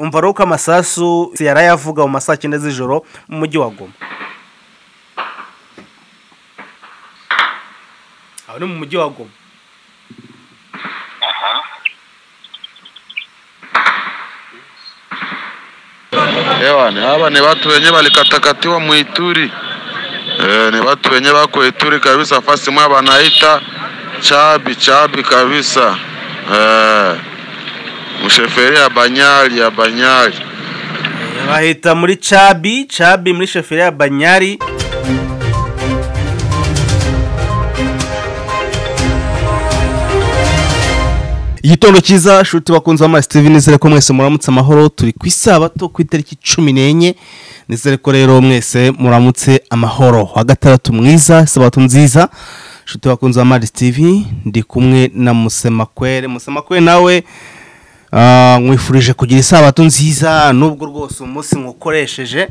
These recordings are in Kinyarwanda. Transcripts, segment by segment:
umva rero uko amasasu yarayavuga mu masaa cyenda z'ijoro mu mujyi wa goma aho ni mu mujyi wa goma Ewa, ni haba ni watu wenye walikatakatiwa muituri e, ni watu wenye wako Ituri kabisa, fasi mwa wanaita chabi chabi kabisa e, msheferi ya banyali ya banyali bahita muri cabi cabi muri sheferi ya banyari igitondo cyiza shuti bakunze b'ama steven nizere ko mwese muramutse amahoro turi ku isabato ku itariki cumi n'enye nizere ko rero mwese muramutse amahoro wa gatandatu mwiza isabato nziza shuti bakunze b'ama steven ndi kumwe na musemakwere musemakwere nawe Ah, nkwifurije kugira isabato nziza nubwo rwose umunsi nkukoresheje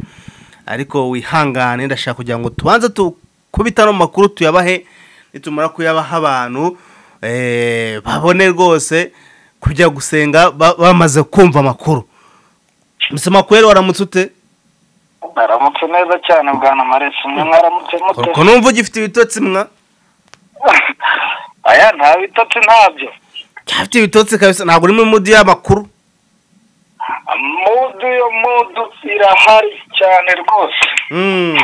ariko wihangane ndashaka kugira ngo tubanze tukubita no makuru tuyabahe nitumara kuyabaha abantu eh, babone rwose kujya gusenga ba- bamaze kumva amakuru musema kweri waramutse ute Naramutse neza cyane bwana Maresi mwe mwaramutse mute ko numva ugifite ibitotsi mwa aya nta bitotsi ntabyo cyafite ibitotsi kabisa ntabwo uri muri mudi y'amakuru mudu yo mudu irahari cyane rwose Mm.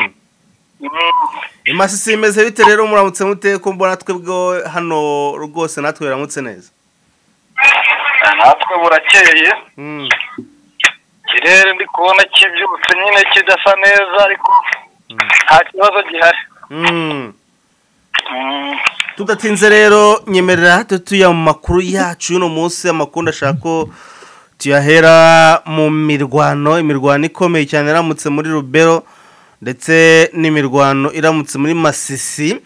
Mm. imasisi imeze bite rero muramutse mute ko mbona twebwe hano rwose natwe biramutse neza natwe burakeye ikirere ndi kubona kibyutse nyine kidasa neza ariko nta kibazo gihari Mm. Mm. tudatinze rero nyemerera hato tuya mu makuru yacu y'uno munsi amakuru ndashaka ko tuyahera mu mirwano imirwano ikomeye cyane iramutse muri rubero ndetse n'imirwano iramutse muri masisi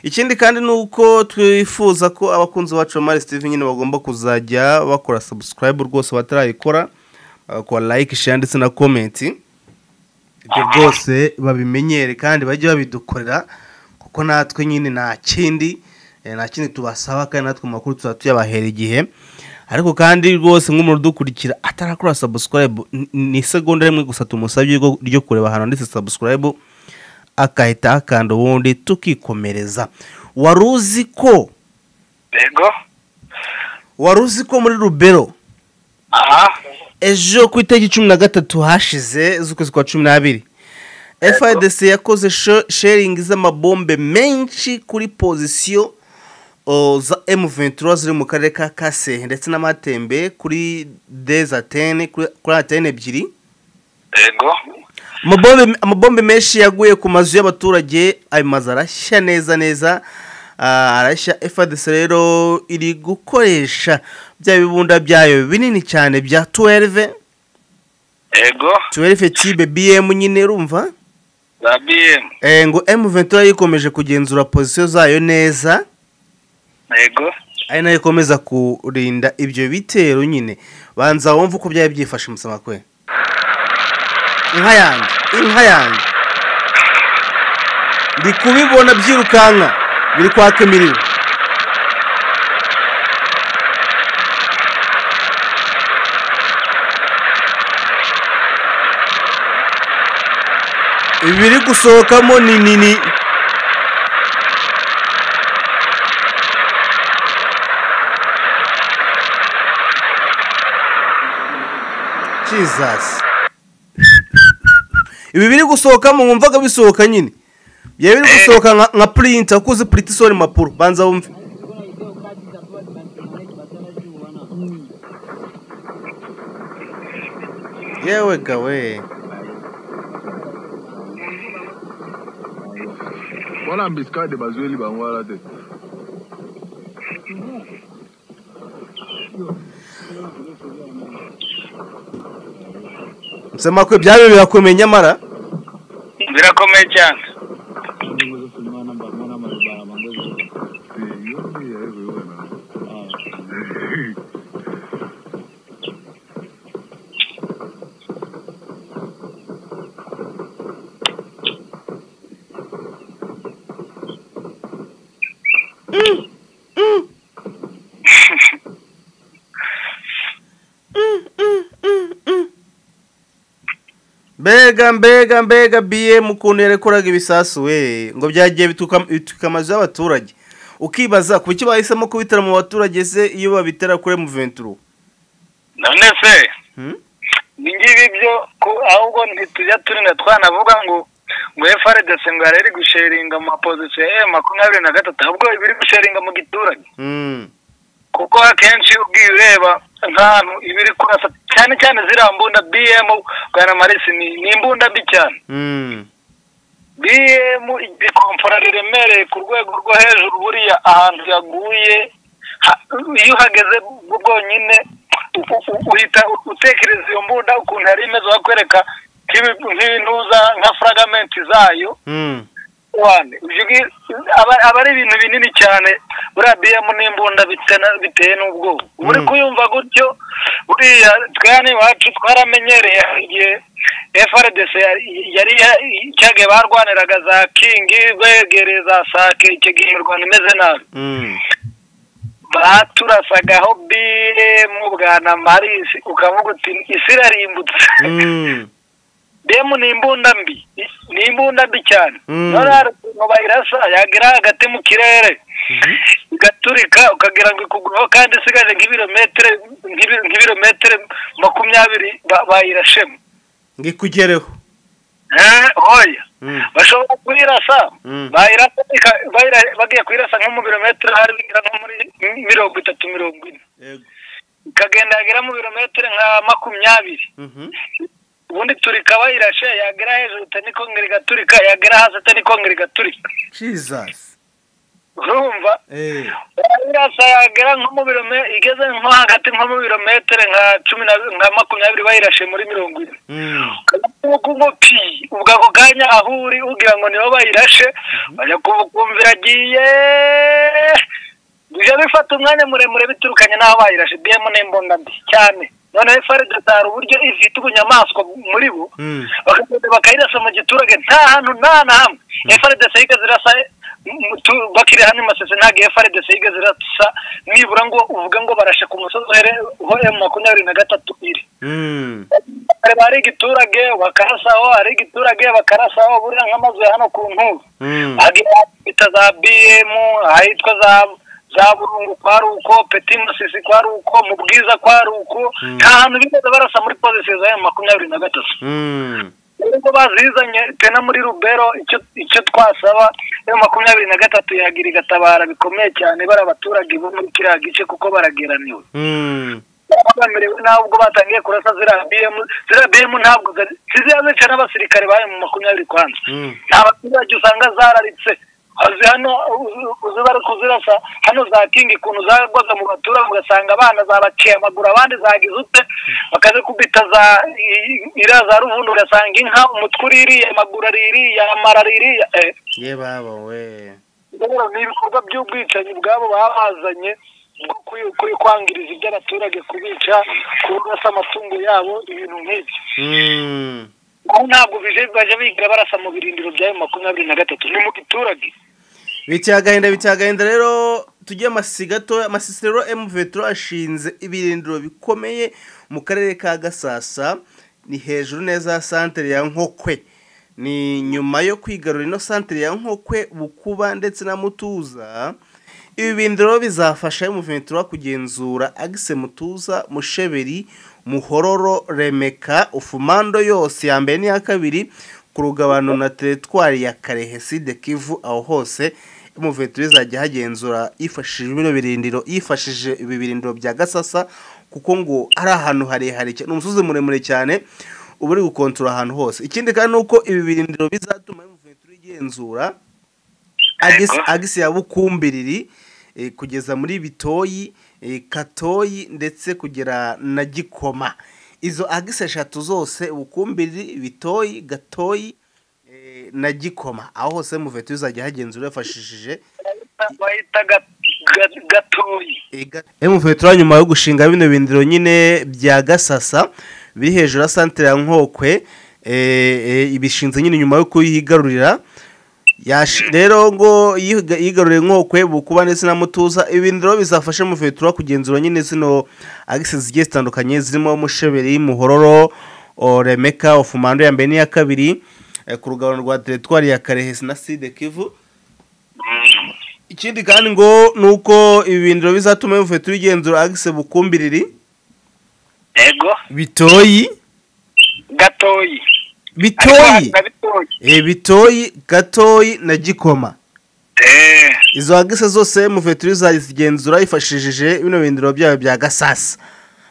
ikindi kandi ni uko twifuza ko abakunzi bacu ba mari steven nyine bagomba kuzajya bakora subscribe rwose batarayikora bagakora like share ndetse na comment ibyo byose babimenyere kandi bajye babidukorera kuko natwe nyine nta kindi eh, nta kindi tubasaba kandi natwe mu makuru tuzaba tuyabahera igihe ariko kandi rwose nk'umuntu udukurikira atarakora subscribe ni- ni isegonda rimwe gusa tumusabye ryo- ryo kureba ahantu handitse subscribe agahita akanda ubundi tukikomereza wari uzi ko yego wari uzi ko muri rubero aha ejo ku itariki cumi na gatatu hashize z'ukwezi kwa cumi n'abiri fidc yakoze sho- sharing z'amabombe menshi kuri pozisiyo o, za m23 ziri mu karere ka kasehe ndetse n'amatembe kuri desatene kuri kuri atene ebyiri yego amabombe amabombe menshi yaguye ku mazu y'abaturage ayo mazu arashya neza neza ah, arashya fadc rero iri gukoresha bya bibunda byayo binini cyane bya 12 yego tuwereke tibe bm nyine urumva za biyemu Eh, ngo m ventura yikomeje kugenzura pozisiyo zayo neza yego ari nayo ikomeza kurinda ibyo bitero nyine banza wumve uko byari byifashe musaba kwe inka yanjye inka yanjye ndi kubibona byirukanka biri kwaka imiriro ibiri gusohokamo ni nini Jesus. ibi biri gusohoka mu wumvaga bisohoka nyine byari biri gusohoka nka, nka purinti wakuze purinti isohora impapuro banza wumve yewe gawe wala mbisikade bazweli bango wala te nsema ko ibyayo birakomeye nyamara birakomeye cyane mbega mbega mbega bm ukuntu yarekuraga ibisasu we ngo byagiye bituka bituka amazu y'abaturage ukibaza ku icyo bahisemo kubitera mu baturage se iyo babitera kure mu venturo none se ibingibi byo ko- ahubwo ntitujya turi na twanavuga ngo ngo FRDC ngo yari gusharinga mu mapozisiyo ya M makumyabiri na gatatu ahubwo ibiri gusharinga mu giturage Mm, kuko akenshi ubwiye ureba nk'ahantu iba iri kurasa cyane cyane ziriya mbunda bm bwana marisi ni ni imbunda mbi cyane mm, bm ikomfora riremereye ku rwego rwo hejuru buriya ahantu yaguye ha- iyo uhageze bwo bwonyine u- u- uhita utekereza iyo mbunda ukuntu yari imeze bakwereka nk'ibi- nk'ibintuza nka furagamenti zayo mm, wane ivyo ngi- aba- aba ari ibintu binini cyane buriya biyemu n'imbunda bitena- biteye n'ubwoba uba uri Mm. kuyumva gutyo buriya twe hano iwacu twaramenyereye igihe frdc yari- yari ya- cya gihe barwaniraga za kingi begereye za sake icyo gihe imirwano imeze nabi mm, baturasagaho biyemu bwana marisi ukavuga uti isi irarimbutse mm, demu ni imbunda mbi ni imbunda mbi cyane Mm. none hari ukuntu bayirasa yagera hagati mu kirere igaturika ukagira ngo ikugwaho kandi isigaje nk'ibirometero nk'ibi- nk'ibirometero makumyabiri ba- bayirashemo ngo ikugereho Eh, oya Mm, bashobora kuyirasa Mm. bayirasa ika- bayira- bagiye kuyirasa nko mu birometero hari bigera nko muri mirongo itatu mirongo ine yego. ikagenda yagera mu birometero nka makumyabiri Mhm, ubundi turika bayirashe yagera hejuru itani kongera igaturika yagera hasi itani kongera igaturika jesus urumva eh, bayirasa yagera nko mu birome- igeze nko hagati nko mu birometero nka cumi na nka makumyabiri bayirashe muri mirongo ine mm, uko ngo pi ubwo ako kanya aho uri ugira ngo nibo bayirashe bajya kubukumvira agiye bijya bifata umwanya muremure biturukanye n'aho bayirashe biyemo n'imbunda mbi cyane noneho farideta hari uburyo ifite ubunyamaswa muri bo mm, bakagenda bakayirasa mu giturage nta hantu nta na hamwe frdc yigeze irasa bakiri hano masese ntabwo frdc yigeze irasa nibura ngo uvuge ngo barashe ku musozi uhere- ho emu makumyabiri na gatatu iri mm, Hari- hari igiturage bakarasaho hari igiturage bakarasaho buriya nk'amazu ya hano ku nkuba mm, agira bita za bm ahitwa za za burungu kwa ruko peti masisi kwa ruko mu bwiza kwa ruko Mm. nta hantu bigeze barasa muri pozisiyo za emu makumyabiri na gatatu mm, ubwo bazizanye tena muri rubero icyo icyo twasaba yo makumyabiri na gatatu yagira igatabara bikomeye cyane bari abaturage bo muri kiriya gice kuko barageraniwe mm, bamerewe nabi ubwo batangiye kurasa ziriya bm ziriya bm ntabwo zari- ziziya zica n'abasirikare bayo mu makumyabiri kwanza mm, nta baturage usanga zararitse azi hano uzi bari kuzirasa hano za kingi ukuntu zagwaga mu baturage ugasanga abana zabaciye amaguru abandi zagize ute bakazikubita za i- iriya za ruvundo ugasanga inka umutwe uririye amaguru aririye amara aririye eh, ye baba we rero ni ibikorwa by'ubwicanyi bwabo baba bazanye bwo kuy- kuy- kwangiriza iby'abaturage kubica kurasa amatungo yabo ibintu nk'ibyo Mm, aho ntabwo bije baje biga barasa mu birindiro byayo makumyabiri na gatatu ni mu giturage biteye agahinda biteye agahinda rero tujye amasi gatoya amasisitero emu veturo ashinze ibirindiro bikomeye mu karere ka gasasa ni hejuru neza ya santere ya nkokwe ni nyuma yo kwigarura ino santere ya nkokwe bukuba ndetse na mutuza ibi birindiro bizafasha emu veturo kugenzura agise mutuza musheberi muhororo remeka ufumando yose ya mbere n'iya kabiri ku rugabano na teritwari ya karehe side kivu aho hose umuveto izajya hagenzura yifashishije bino birindiro yifashishije ibi birindiro bya gasasa kuko ngo ari ahantu harehare cyane ni umusozi muremure cyane uba uri gukontora ahantu hose ikindi kandi ni uko ibi birindiro bizatuma umuveto igenzura agisi Yego. agisi ya bukumbiriri eh, kugeza muri bitoyi eh, katoyi ndetse kugera na gikoma izo agisi eshatu zose bukumbiriri bitoyi gatoyi eh, na gikoma aho hose muveto uzajya hagenzura yafashishije bahita ga- ga- gatoyi emuvetura nyuma yo gushinga bino bindiro nyine bya gasasa biri hejuru ya santere ya nkokwe eh, eh, ibishinze nyine nyuma yo kuyigarurira Yashi- rero ngo yiga- yigaruriye nkokwe bukuba ndetse na mutuza ibindiro bizafasha muvetura kugenzura nyine zino agisi zigiye zitandukanye zirimo musheberi muhororo o remeka ofumando ya mbere n'iya kabiri eh, ku rugabano rwa teritwari ya karehesi na side kivu ikindi kandi ngo ni uko ibindiro bizatuma bivuye turi igenzura agise bukumbiriri yego bitoyi gatoyi bitoyi na bitoyi eh, bitoyi gatoyi na gikoma Eh, izo agise zose muvuye turi zagenzura yifashishije bino bindiro byayo bya gasasa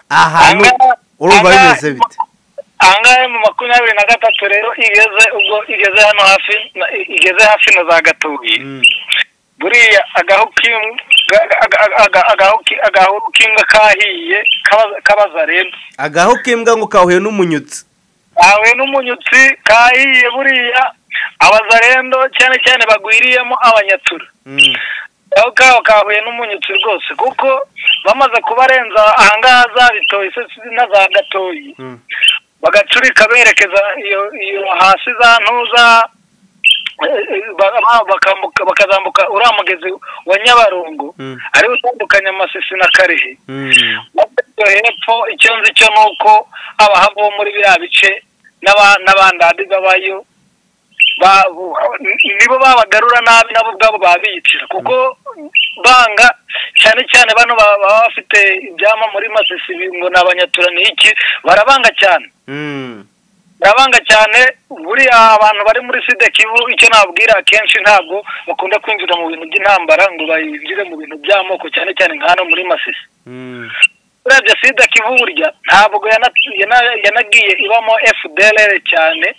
ahantu aha- urumva aha- bimeze bite ahangaha mu makumyabiri na gatatu rero igeze ubwo igeze hano hafi na- igeze hafi na za gatoyi Mm. buriya agahu k'imbwa aga- aga- aga- aga- agahu ki- agahuru k'imbwa kahiye kaba- kabaza rero agaho k'imbwa ngo kahuye n'umunyutsi awe n'umunyutsi kahiye buriya abazarendo cyane cyane bagwiriyemo abanyatura Mm. aho kaho kahuye n'umunyutsi rwose kuko bamaze kubarenza ahangaha za bitoyi se na za gatoyi Mm. bagacurika berekeza iyo iyo hasi za ntuza eh, eh, ba- bakambuka- bakazambuka uriya mugezi wa nyabarongo Mm. ariwo utandukanya amasisi na karehe Mm. iyo hepfo icyo nzi cyo ni uko abahava bo muri biriya bice n'aba- n'abandadi babayo ba- bu- nibo babagarura nabi nabo ubwabo babicira kuko banga cyane cyane bano baba baba bafite ibyama muri masisi ngo ni abanyatura ni iki barabanga cyane Mm. barabanga cyane buriya abantu bari muri sida kivu icyo nababwira akenshi ntabwo bakunda kwinjira mu bintu by'intambara ngo bayinjire mu bintu by'amoko cyane cyane nka hano muri masisi Mm. urebye sida kivu burya ntabwo yana- yana- yanagiye ibamo fdlr cyane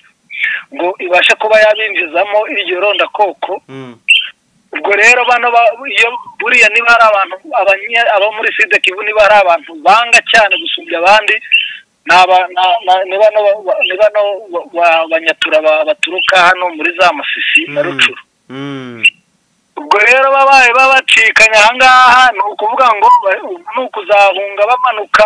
ngo ibashe kuba yabinjizamo iryo rondakoko Mm. ubwo rero bano ba- iyo buriya niba ari abantu abanye- abo muri sida kivu niba ari abantu banga cyane gusumbya abandi ni aba- na- na- ni bano ba- ba- ni bano ba- ba- banyatura ba- baturuka hano muri za masisi na Mm. rucuru Mm. ubwo rero babaye babacikanya ahangaha ni ukuvuga ngo ba- ni ukuzahunga bamanuka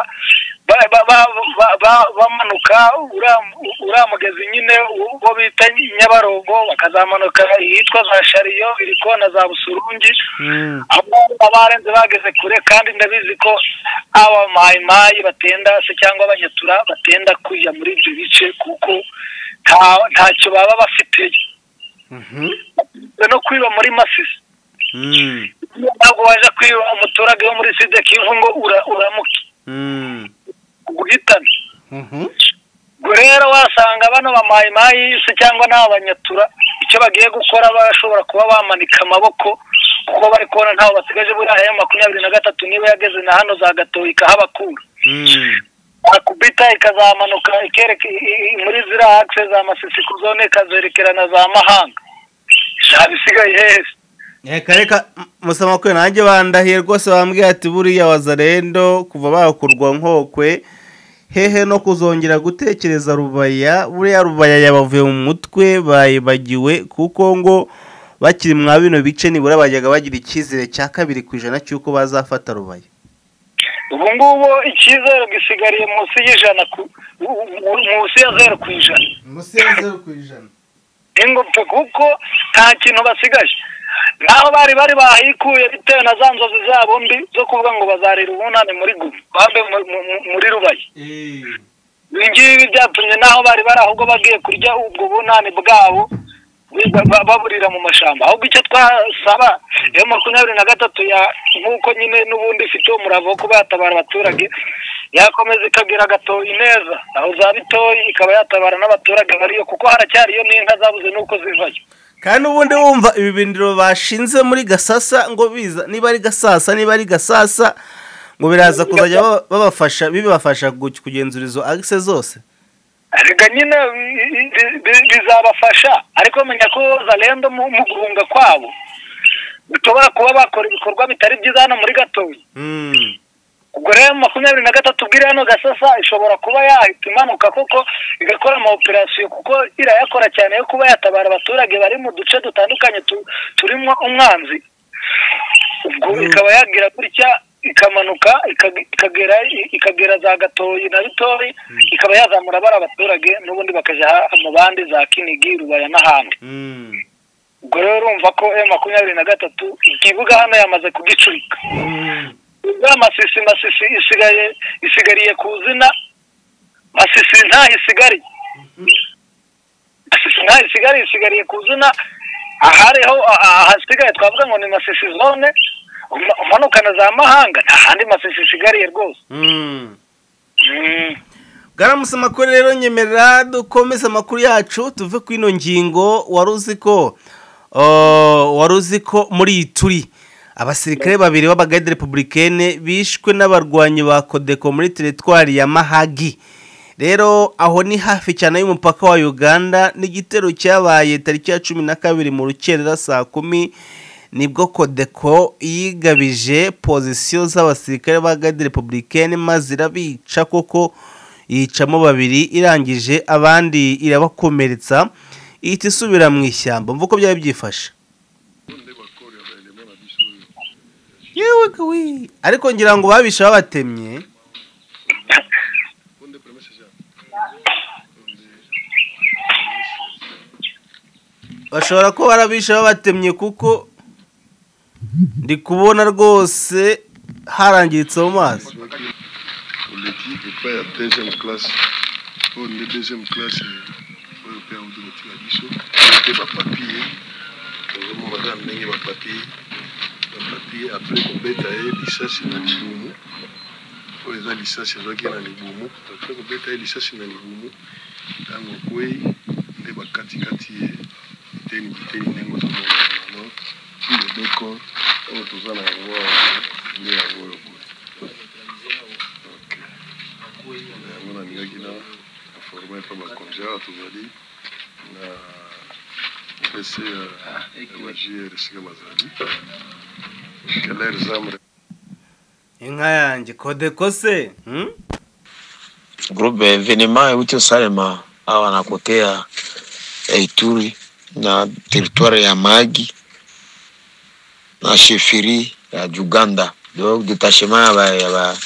ba- ba- ba- ba- ba- bamanuka uriya- uriya mugezi nyine wo bita nyabarongo bakazamanuka iyitwa za shariyo iri kona za busurungi Mm. ahubwo barenze bageze kure kandi ndabizi ko aba mayimayi batenda se cyangwa abanyatura batenda kujya muri ibyo bice kuko nta- ntacyo baba bafite Mhm. no kwiba muri masisi Mm. ntabwo waje kwiba umuturage wo muri sida kivu ngo ura- uramuke Mm. uguhitane Mhm. ubwo rero wasanga bano bamayimayi se cyangwa ni abanyatura icyo bagiye gukora bashobora kuba bamanika amaboko kuko bari kubona ntaho basigaje buriya ya makumyabiri na gatatu niba yageze na hano za gatoyi ikahabakura Mm. akubita ikazamanuka ikereka i- i- muri ziriya akise za masisi ku zone ikazerekera na za mahanga ntabwo isigaye heza reka reka m- musaba kwe nanjye bandahiye rwose bambwiye ati buriya wazarendo kuva bakurwa nkokwe hehe no kuzongera gutekereza rubaya buriya rubaya yabavuye mu mutwe bayibagiwe kuko ngo bakiri mwa bino bice nibura bajyaga bagira icyizere cya kabiri ku ijana cy'uko bazafata rubaya ubu ngubu icyizere gisigariye munsi y'ijana ku- mu- mu- munsi ya zeru ku ijana munsi ya zeru ku ijana ingopfe kuko nta kintu basigaje naho bari bari bahikuye bitewe na za nzozi zabo mbi zo kuvuga ngo bazarira ubunani muri gumu bambe mu- mu- mu- muri rubayi ibi ngibi byatumye naho bari bari ahubwo bagiye kurya ubwo bunani bwabo ba- ba- baburira mu mashyamba ahubwo icyo twasaba iyo makumyabiri na gatatu ya nk'uko nyine n'ubundi ifite umurava wo kuba yatabara abaturage yakomeza ikagira gatoyi neza aho za bitoyi ikaba yatabara n'abaturage bariyo kuko haracyariyo n'inka zabuze n'uko zivayo kandi ubundi wumva ibi bindiro bashinze muri gasasa ngo biza niba ari gasasa niba ari gasasa ngo biraza kuzajya baba- babafasha bibafasha gu- kugenzura izo agise zose rega nyine bi- bi- bi- bizabafasha ariko menya ko zarendo mu mu guhunga kwabo bishobora kuba bakora ibikorwa bitari byiza hano muri gatoyi Mm, ubwo rero makumyabiri na gatatu bw'iri hano gasasa ishobora kuba yahita imanuka kuko igakora ama operasiyo kuko irayakora cyane yo kuba yatabara abaturage bari mu duce dutandukanye tu- turimo umwanzi ubwo Mm. ikaba yagira gutya ikamanuka ikag- ikagera ikagera za gatoyi na bitori ikaba yazamura bari abaturage n'ubundi bakajya ha- mu bandi za kinigi rubaya n'ahandi mm, ubwo rero urumva ko e makumyabiri na gatatu ikibuga hano yamaze kugicurika mm, ya masisi masisi isigaye isigariye ku zina masisi ntaho isigariye masisi ntaho isigariye isigariye ku zina ahariho ah, ah, hasigaye twavuga ngo ni masisi zone Uma- umanukana za mahanga nta handi masisi isigariye rwose Mm. bwaramutse amakuru rero nyemerera dukomeze amakuru yacu tuve ku ino ngingo wari uzi ko uh, wari uzi ko muri ituri abasirikare babiri b'abagade republicaine bishwe n'abarwanyi ba kodeko muri teritwari ya mahagi rero aho ni hafi cyane y'umupaka wa uganda n'igitero cyabaye tariki ya cumi na kabiri mu rukerera saa kumi nibwo kodeko yigabije pozisiyo z'abasirikare ba gade republicaine maze irabica koko yicamo babiri irangije abandi irabakomeretsa ihita isubira mu ishyamba mvuko byari byifashe yewe kawi ariko ngira ngo babishe babatemye bashobora kuba barabishe babatemye kuko ndi kubona rwose harangiritse mu mazi On ne dit de faire deuxième classe. On est deuxième classe. On est père de notre abisso. On est pas papier. On est madame n'est pas papier. Pas papier. Après qu'on bête à elle, licence n'a ni boumou. On les a licence, ils ont qu'il n'a ni boumou. Après qu'on bête à elle, licence n'a ni boumou. Dans le coué, on est pas kati kati. Teni teni nengo to no. Ile beko, on tozana ngo. Ni ngo ngo. yango nalingaki na forma epa bakonja awa tozali na pc ya magier esika bazali keler zamre inka yanjye kodeko se hmm? groupe evenema ewuti salema awa na kote ya ya ituri na territoire ya magi na cheferi ya uganda donc detachement ya ba- ya ba-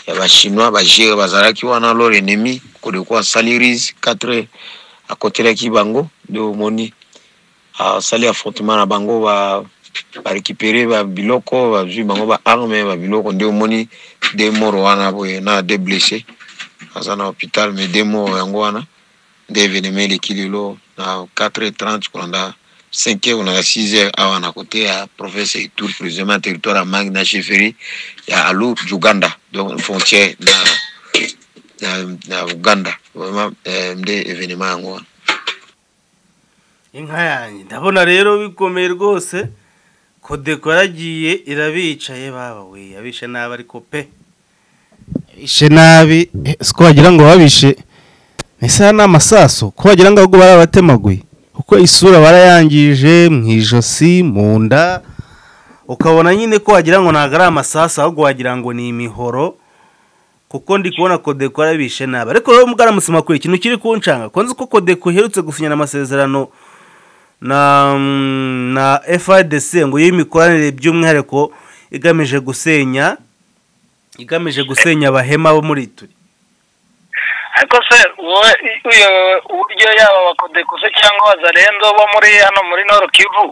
ya bachinois bagere bazalaki wana lor ennemi kodekwa saliris 4 akotelaki bango nde omoni asali affrontement na bango ba- barekipere babiloko bazwi bango baarme babiloko nde omoni de moro wana boye na de blessé aza na hôpital me de moro yango wana nde événement eleki lelo na 430 kolanda 5 heure na 6 heure awa na kote ya province ya itour président ya territoire ya mangi na chefferie ya alu uganda donc frontière na, na, na uganda vraiment eh, nde événement yango wana inka yanjye ndabona rero bikomeye rwose kodeko yaragiye irabicaye baba we yabishe nabi ariko pe ishe nabi eh, siko wagira ngo babishe ese ni amasaso ko wagira ngo ahubwo barabatemaguye kuko isura barayangije mu ijosi mu nda ukabona nyine ko wagira ngo ntabwo ari amasaso ahubwo wagira ngo ni imihoro kuko ndi kubona kodeko yarabishe nabi ariko rero mugaramutse makuru ikintu kiri kuncanga ko nzi ko kodeko iherutse gusinyana amasezerano na mm, na FIDC ngo y'imikoranire by'umwihariko igamije gusenya igamije gusenya abahema bo muri turi ariko se wowe i- uyo- uburyo yaba abakodekuse cyangwa abazarenzo bo muri hano muri noro kivu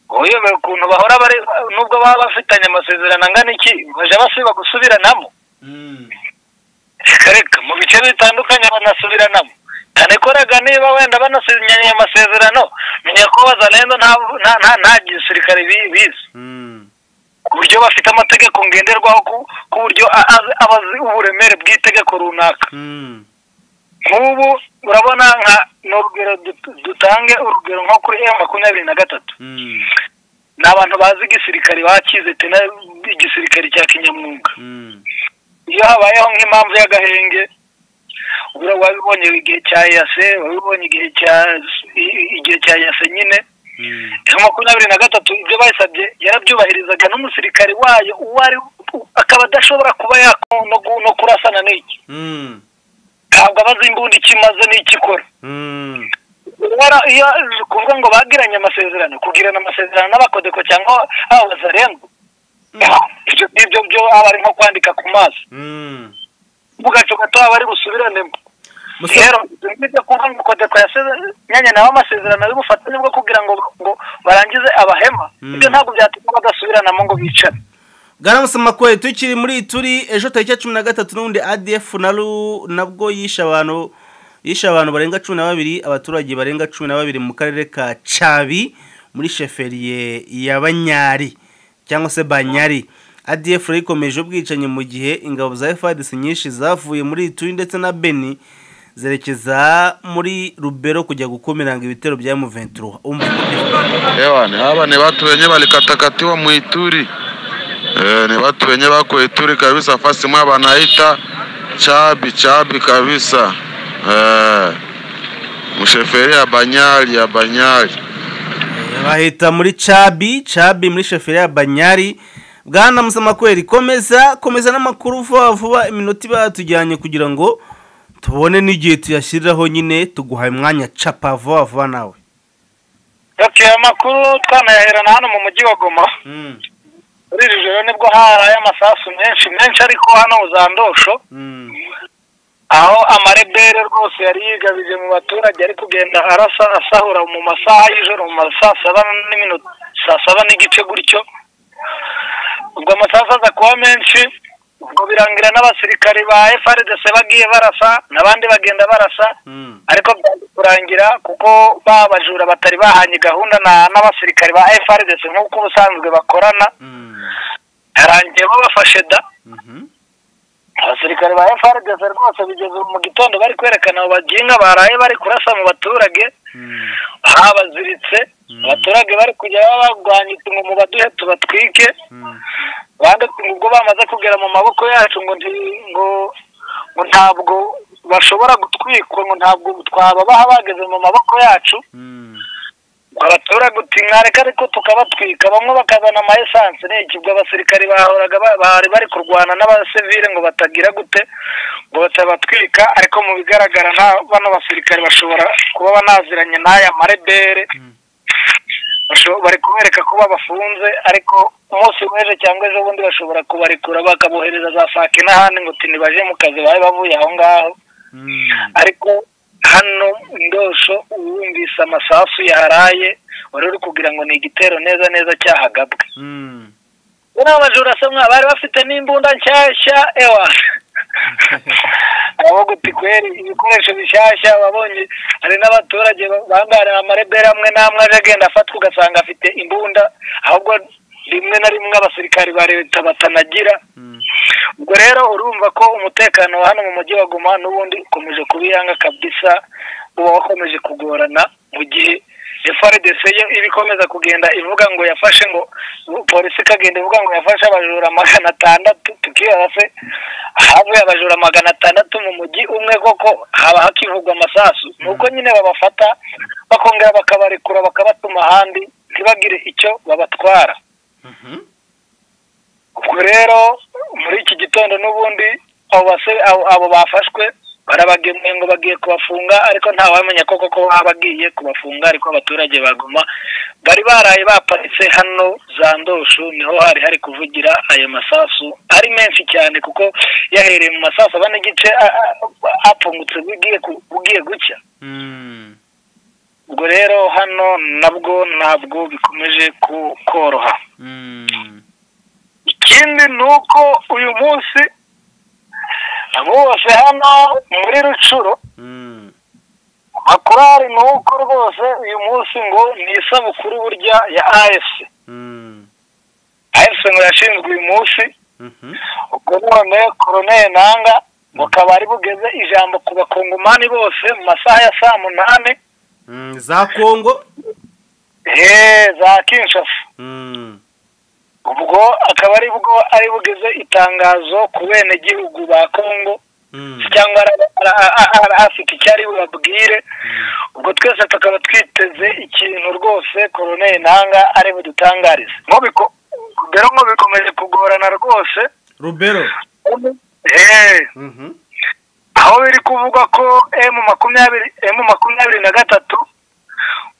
uyobewe ukuntu bahora bari nubwo baba bafitanye amasezerano angana iki bajya basiba gusubiranamo reka reka mu bice bitandukanye banasubiranamo cyane ko rega niba wenda banasinyanye amasezerano menya ko abazarenzo nta nta- nta- nta gisirikare bi- bizi ku buryo bafite amategeko ngenderwaho ku- ku buryo a- a- aba azi uburemere bw'itegeko runaka nk'ubu urabona nka ni urugero dut- dutange urugero nko kuri m makumyabiri na gatatu ni abantu bazi igisirikare bakize te igisirikare cya kinyamwuga iyo habayeho nk'impamvu y'agahenge ubura wabibonye igihe cya yase wabibonye igihe cya igihe cya yase nyine M makumyabiri na gatatu ibyo bayisabye yarabyubahirizaga n'umusirikare wayo uwo ari u- akaba adashobora kuba yako- no gu- no kurasana n'iki ntabwo abaza imbunda icyo imaze n'icyo ikora Wara- iyo kuvuga ngo bagiranye amasezerano kugirana amasezerano n'abakodeko cyangwa abazarengo ibyo ngibyo byo aba ari nko kwandika ku maso mu gacu gato aba ari busubiranemo Musa- rero ibyo kuvuga ngo kodeko yasize nyanya nawe amasezerano ari bufatanye bwo kugira ngo ngo barangize abahema Mm. ibyo ntabwo byatuma badasubiranamo ngo bicare garamusamakwe tukiri muri turi ejo tariki ya cumi na gatatu n'ubundi adf na ru nabwo yishe abantu yishe abantu barenga cumi na babiri abaturage barenga cumi na babiri mu karere ka cabi muri sheferiye ya banyari cyangwa se banyari adf rero ikomeje ubwicanyi mu gihe ingabo za fadc nyinshi zavuye muri turi ndetse na beni zerekeza muri rubero kujya gukumiranga ibitero bya muventura Ewa, ni haba ni watu wenye walikatakatiwa Muituri. E, ni watu wenye wako Ituri kabisa, fasi mwa wanaita chabi chabi kabisa. E, msheferi ya Banyali ya Banyali bahita muri cabi cabi muri sheferi ya banyari bwana musamakweri komeza komeza n'amakuru vuba vuba iminota iba yatujyanye kugira ngo tubone n'igihe tuyashyiriraho nyine tuguhaye umwanya capa vuba vuba nawe oke amakuru twanayaherana hano mu mujyi wa goma Mm, muri iri joro nibwo haraye amasasu menshi menshi ariko hano mu za ndosho mm, aho amarebere rwose yari yigabije mu baturage ari kugenda arasa asahura mu masaha y'ijoro mu masaha saba n'iminota saa saba n'igice gutyo ubwo amasaha aza kuba menshi ubwo birangira n'abasirikare ba FRDC bagiye barasa n'abandi bagenda barasa mm. ariko byanze kurangira kuko ba bajura batari bahanye gahunda na- n'abasirikare ba FRDC nk'uko ubusanzwe bakorana Mm, yarangiye babafashe da mhm. abasirikare ba FRDC rwose bigeze mu gitondo bari kwerekana abo baginga baraye bari kurasa mu baturage Mm, babaziritse abaturage bari kujya baba barwanya iti ngo mubaduhe tubatwike mm, bande ubwo bamaze kugera mu maboko yacu ngo nti- ngo ngo ntabwo bashobora gutwikwa ngo ntabwo twababaha bageze mu maboko yacu mm, ngo abaturage uti mwareka ariko tukabatwika bamwe bakazana ama esanse n'iki ubwo abasirikare bahoraga ba- bari bari kurwana n'abasivile ngo batagira gute ngo batabatwika ariko mu bigaragara nta bano basirikare bashobora kuba banaziranye n'aya marebere Mm. Basho- bari kubereka ko babafunze ariko umunsi w'ejo cyangwa ejo bundi bashobora kubarekura bakabohereza za saa kenda ahandi ngo uti ntibaje mu kazi babe bavuye aho ngaho mm. ariko hano ndosho uwumvise amasasu yaraye wari uri kugira ngo ni igitero neza neza cyahagabwe Mm. buriya abajura se mwa bari bafite n'imbunda nshyashya ewa aho guti kweri ibikoresho bishyashya wabonye hari n'abaturage bambara amarebere amwe n'amwe aje agenda afatwa ugasanga afite imbunda ahubwo rimwe na rimwe abasirikari ba leta batanagira Mm. ubwo rero urumva ko umutekano wa hano mu mujyi wa guma n'ubundi ukomeje kuba iyanga kabisa uba wakomeje kugorana mu gihe FRDC yo iba ikomeza kugenda ivuga ngo yafashe ngo polisi ikagenda ivuga ngo yafashe abajura magana atandatu tukibaza se havuye abajura magana atandatu mu mujyi umwe koko haba hakivugwa amasasu ni uko nyine babafata bakongera bakabarekura bakabatuma ahandi ntibagire icyo babatwara Mhm. ubwo rero muri iki gitondo n'ubundi abo base- abo- abo bafashwe barabagemuye ngo bagiye kubafunga ariko ntawamenya ko koko baba bagiye kubafunga ariko abaturage baguma bari baraye baparitse hano za ndosho niho hari hari kuvugira ayo masasu ari menshi cyane kuko yahereye mu masasu aba n'igice a- a- a- apfungutse bugiye ku- bugiye gucya Mm. ubwo rero hano nabwo ntabwo bikomeje ku- koroha Mm. ikindi ni uko uyu munsi rwose hano muri rucuro Mm. amakuru ahari ni uko rwose uyu munsi ngo ni isabukuru burya ya ayesi Mm. ayesi ngo yashinzwe uyu munsi Mhm. ubwo none koroneri nanga ngo akaba ari bugeze ijambo ku bakongomani bose mu masaha ya saa munani Mm. za kongo eee za kinshasa Mm. ubwo akaba ari bwo ari bugeze itangazo ku benegihugu ba kongo Mm. cyangwa ara- ara- ara- ara- afite icyo ari bubabwire ubwo twese tukaba twiteze ikintu rwose koroneri ntanga ari budutangarize Nko biko- rero ngo bikomeje kugorana rwose rubero Eh, Mhm. aho biri kuvugwa ko emu makumyabiri emu makumyabiri na gatatu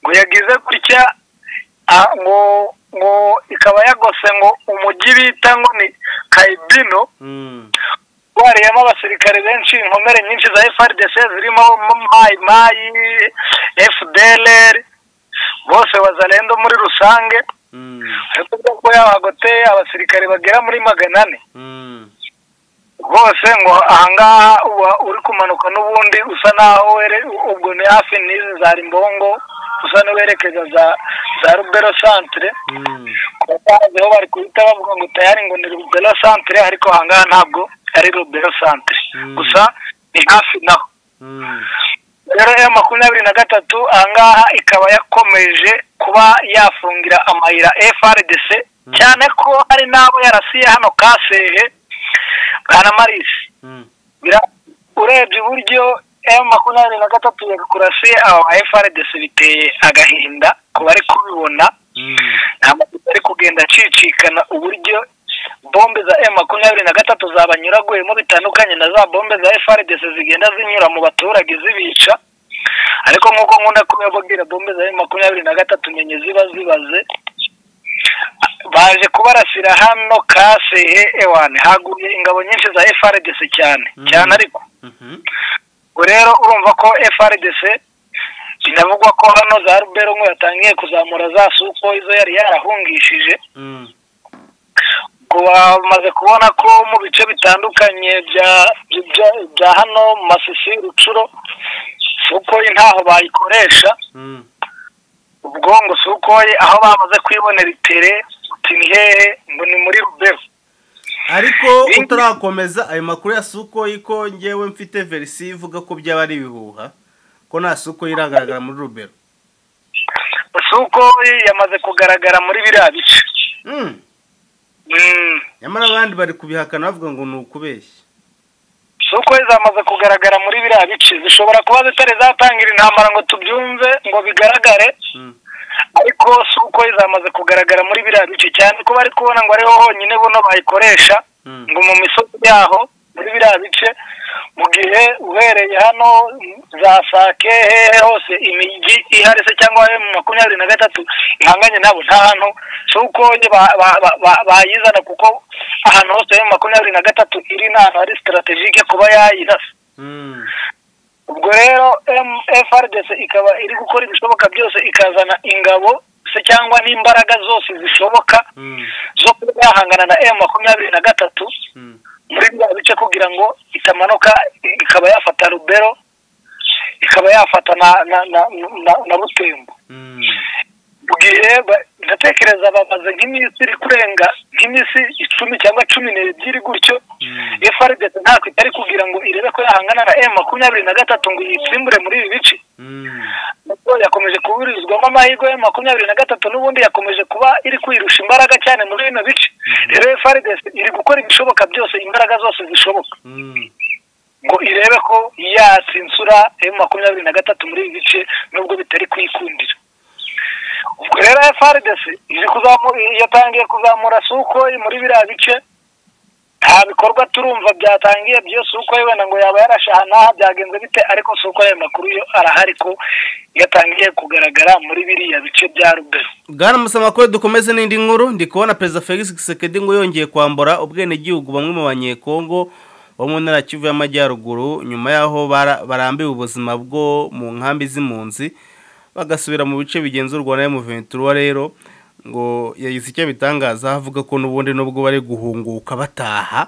ngo yagize gutya ah, ngo ngo ikaba yagose ngo umujyi bita ngo ni kayibino Mm. wariyemo abasirikare benshi inkomere nyinshi za FRDC zirimo Mai Mai FDLR bose wazalendo muri rusange ariko ubwo ko yabagote abasirikare bagera muri magana ane rwose ngo ahangaha uba uri kumanuka n'ubundi usa naho were ubwo ni hafi n'izi za rimbongo usa n'uwerekeza za za rubero santere kubaho bari guhita bavuga ngo tayari ngo ni rubero santere ariko ahangaha ntabwo ari rubero santere gusa ni hafi naho rero ya makumyabiri na gatatu ahangaha ikaba yakomeje kuba yafungira amayira frdc cyane ko hari n'abo yarasiye hano kasehe bwana marisi Bira- urebye iburyo m makumyabiri na gatatu yagakurasiye aba ba frdc biteye agahinda ku bari kubibona ntabwo ari kugenda acicikana uburyo bombe za m makumyabiri na gatatu zabanyuraguyemo bitandukanye na za bombe za frdc zigenda zinyura mu baturage zibica ariko nk'uko nkunda kubibabwira bombe za m makumyabiri na gatatu menye ziba zibaze baje kubarasira hano kasehe ewane haguye ingabo nyinshi za frdc cyane cyane ariko ubu rero urumva ko frdc binavugwa ko hano za rubero ngo yatangiye kuzamura za suko izo yari yarahungishije ubwo bamaze kubona ko mu bice bitandukanye bya bya- bya hano mu masisi rucuro sukoyi ntaho bayikoresha ubwo ngo sukoyi aho bamaze kwibonera itere uti ni hehe ngo ni muri rubero ariko Bindi- utarakomeza ayo makuru ya suko yiko ngewe mfite verisi ivuga ko byaba ari ibihuha ko nta suko iragaragara muri rubero sukoyi yamaze kugaragara muri biriya bice Mm. Mm. nyamara abandi bari kubihakana bavuga ngo ni ukubeshya suko zamaze kugaragara muri biriya bice zishobora kuba zitari zatangira intambara ngo tubyumve ngo bigaragare Mm. ariko suko zamaze kugaragara muri biriya bice cyane ko bari kubona ngo ariho honyine buno bayikoresha Mm. ngo mu misozi yaho muri biriya bice mu gihe uhereye hano mm, za sake hehe hose imijyi ihari se cyangwa he mu makumyabiri na gatatu ihanganye nabo nta hantu suko ba- ba- ba- ba- bayizana kuko ahantu hose he mu makumyabiri na gatatu iri ni ahantu hari sitarategike kuba yayirasa Mm. ubwo rero M- FRDC ikaba iri gukora ibishoboka byose ikazana ingabo se cyangwa n'imbaraga zose zishoboka Mm. zo kuba yahangana na M makumyabiri na gatatu Mm. muri bya bice kugira ngo itamanuka ikaba yafata rubero ikaba yafata na na na na, na butembo Mm. mu gihe ba- ndatekereza bamaze nk'iminsi iri kurenga nk'iminsi icumi cyangwa cumi n'ebyiri gutyo Mm. FRDC ntako itari kugira ngo irebe ko yahangana na M makumyabiri na gatatu ngo yitsimbure muri ibi bice Mm. nubwo yakomeje kuburizwamo amahirwe ya makumyabiri na gatatu n'ubundi yakomeje kuba iri kwirusha imbaraga cyane muri bino bice rero FRDC iri gukora ibishoboka byose imbaraga zose zishoboka Mm. ngo irebe ko yatsinsura ayo makumyabiri na gatatu muri ibi bice nubwo bitari kuyikundira ubwo rero FRDC iri kuzamura yatangiye kuzamura suko muri biriya bice nta bikorwa turumva byatangiye byo suko ye wenda ngo yaba yarashahanaha byagenze bite ariko suko ayo makuru yo arahari ko yatangiye kugaragara muri biriya bice bya rubero bwana musamakuru dukomeze n'indi nkuru ndi kubona perezida felix gisekedi ngo yongeye kwambura ubwenegihugu bamwe mu banyekongo bo mu ntara ya kivu y'amajyaruguru nyuma y'aho bara- barambiwe ubuzima bwo mu nkambi z'impunzi bagasubira mu bice bigenzurwa na emuventura rero ngo yagize icyo bitangaza avuga ko n'ubundi nubwo bari guhunguka bataha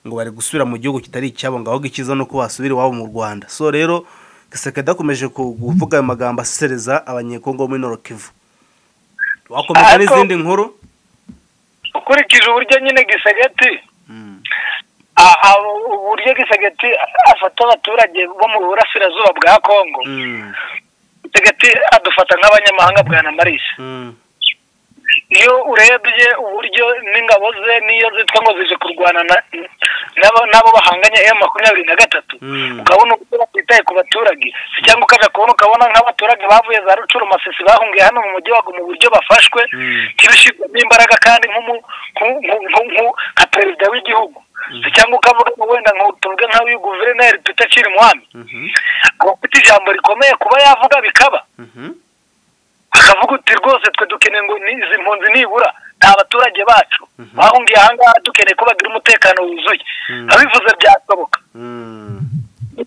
ngo bari gusubira mu gihugu kitari icyabo ngo ahubwo icyiza ni uko basubira iwabo mu rwanda so rero gisekedi akomeje ku- kuvuga ayo magambo asereza abanyekongo bo muri norokivu wakomeza Ariko- n'izindi nkuru ukurikije uburyo nyine gisagati a- a- uburyo gisagati afata abaturage bo mu burasirazuba bwa kongo gisagati adufata nk'abanyamahanga bwa na marisi iyo urebye uburyo n'ingabo ze n'iyo zitwa ngo zije kurwana na- n'abo- n'abo bahanganye M makumyabiri na gatatu Mm. ukabona uburyo batitaye ku baturage si cyangwa ukaja kubona ukabona nk'abaturage bavuye za rucuru masisi bahungiye hano mu mujyi wago mu buryo bafashwe Mm. ntibishirwemo imbaraga kandi nk'umu- nku- nku- nku- nku- nka perezida w'igihugu si cyangwa ukavuga ngo wenda nka tuvuge nk'abiyu guverineri peter chirimwami abafite ijambo rikomeye kuba yavuga bikaba akavuga uti rwose twe dukeneye ngo ni- izi mpunzi nibura ni abaturage bacu bahungiye ahangaha dukeneye ko bagira umutekano wuzuye Mhm. abivuze byashoboka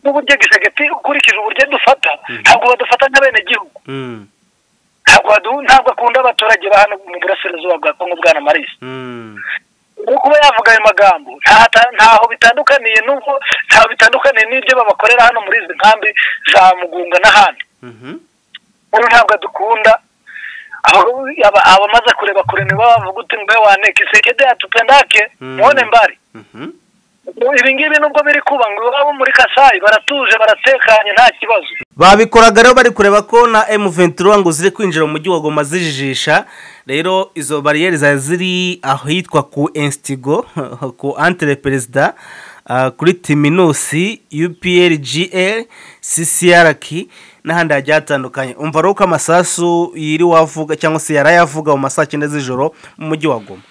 n'uburyo gisagati ukurikije uburyo dufata ntabwo badufata nk'abenegihugu ntabwo badu- ntabwo akunda abaturage ba hano mu burasirazuba bwa kongo bwana marisi ubu kuba yavuga ayo magambo nta- ntaho bitandukaniye n'ubwo ntaho bitandukaniye n'ibyo babakorera hano muri izi nkambi za mugunga n'ahandi ubu ntabwo adukunda Aba- aba- abamaze kureba kure nibo bavuga uti mbe wane kisekede yatupendake Mm. mwone mbari ibi ngibi nubwo biri kuba ngo iwabo muri kasayi baratuje baratekanye nta kibazo babikoraga rero bari kureba ko na M23 ngo ziri kwinjira mu mujyi wa Goma zijijisha rero izo bariyeri zari ziri ahitwa ku Instigo ku Antre Perezida ah, kuri Timinusi UPRGL CCRK n'ahandi hagiye hatandukanye umva rero ko amasasu yiri wavuga cyangwa se yarayavuga mu masaa cyenda z'ijoro mu mujyi wa Goma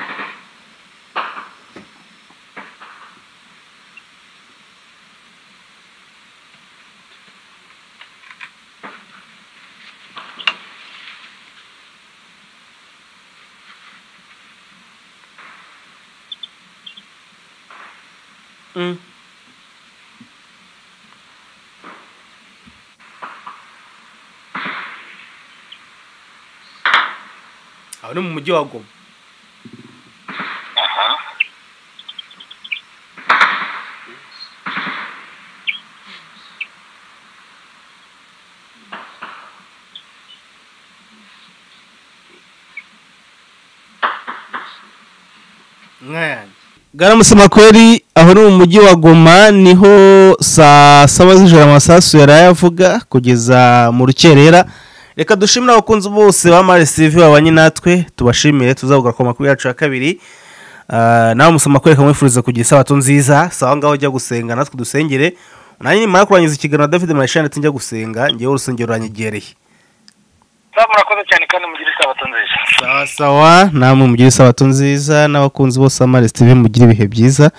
aho ni mu mujyi wa Goma garamusoma kweri aho ni mu mujyi wa goma niho saa saba z'ijoro amasasu yari ayavuga kugeza mu rukerera reka dushimire abakunzi bose ba marisivi babanye natwe tubashimire tuzavuga ku makuru yacu ya kabiri Ah, nawe musoma kweri kamwifuriza kugira isabato nziza sawa ngaho ujya gusenga natwe dusengere nanjye nimara kurangiza ikiganiro na david marishani ndetse njya gusenga ngewe urusengero ruranyegereye sawa murakoze cyane kandi mugire isabato nziza sawa sawa namwe mugire isabato nziza n'abakunzi bose ba maresi tv mugire ibihe byiza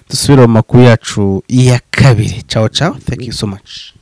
dusubire mu makuru yacu ya kabiri cawo cawo thank you so much